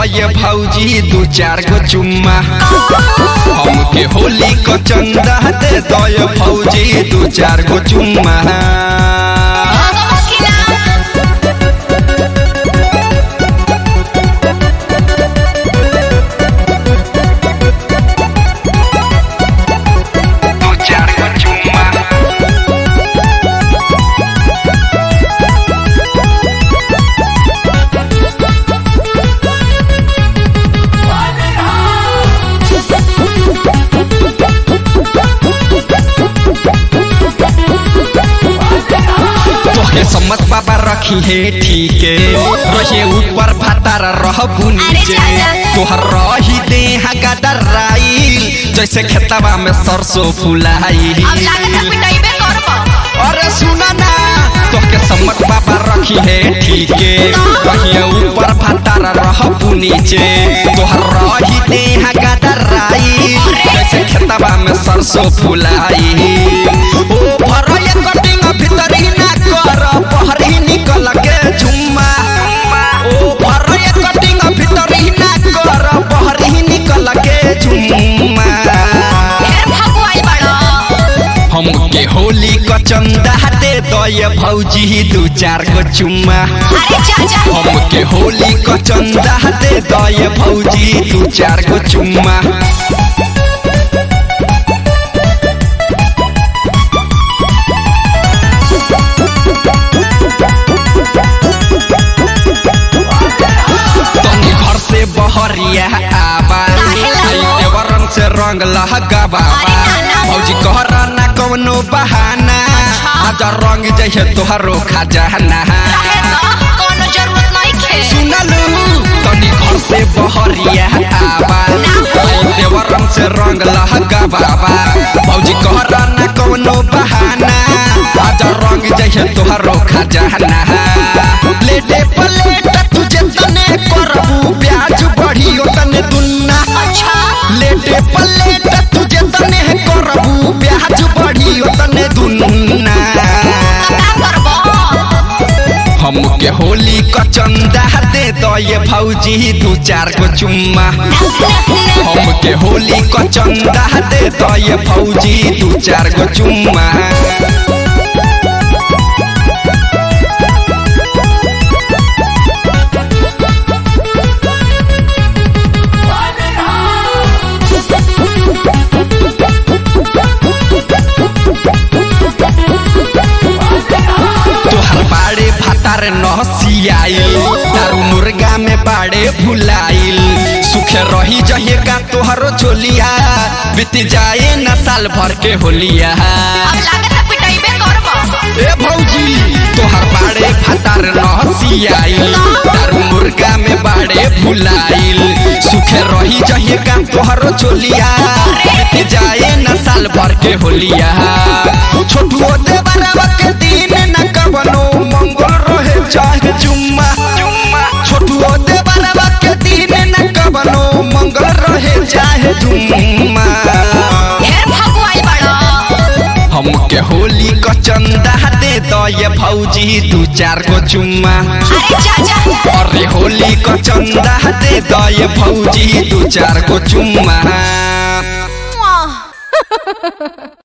दये भौजी दू चार गो चुम्मा हमके होली को चंदा दे दये भौजी दू चार गो चुम्मा दू चार गो चुम्मा तोहके सम्मत बाबा रखी है ठीके रहे ऊपर भातार रहबू नीचे तोहर रही देह गदराई जैसे खेतवा में सरसों फुलाई अरे सुना ना तोहके सम्मत बाबा रखी है ठीके रहे ऊपर भातार रहबू नीचे तोहर रही देह गदराई जैसे खेतवा में सरसों फुलाई ओ भरया कटिंग भीतरी ना कर बहरी निकल के झुम्मा ओ भरया कटिंग भीतरी ना कर बहरी निकल के झुम्मा हमके होली क चंदा दे दये भौजी दू चार गो चुम्मा हमके होली क चंदा दे दये भौजी दू चार गो चुम्मा तनी घर से बहरिया आबा आई देवरन से रंग लहगाबा भौजी कहरा ना कौनो बहाना आज रंग जैसे तोहरो खजाना सुनलू तनी घर से बहरिया आबा आई देवरन से रंग लहगाबा भौजी कहरा ना कौनो बहाना आज रंग जैसे तोहरो खजाना लेटे पलेट तुझे तने करबू ब्याज बढ़ी तने दुन्ना लेटे पलेट तुझे तने करबू ब्याज बढ़ी तने दुन्ना हमके होली क चंदा दे दये भौजी दू चार गो चुम्मा हमके होली क चंदा दे दये भौजी दू चार गो चुम्मा तोहर बाड़े भातार नहसियाइल दारू मुर्गा में बाड़े भुलाइल सुखे रही जहे का तोहरो चोलिया बीत जाए न साल भर के होलिया ए भौजी तोहर बाड़े भातार नहसियाइल दारू मुर्गा में बाड़े भुलाइल सुखे रही जहे का तोहरो चोलिया बीत जाए न साल भर के होलिया छोटुओ देवरवा के दिन न कवनो मंगल रहे चाहे जुम्मा छोटुओ देवरवा के दिन न कवनो मंगल रहे चाहे जुम्मा हमके होली क चंदा दे दये भौजी दू चार गो चुम्मा अरे होली क चंदा दे दये भौजी दू चार गो चुम्मा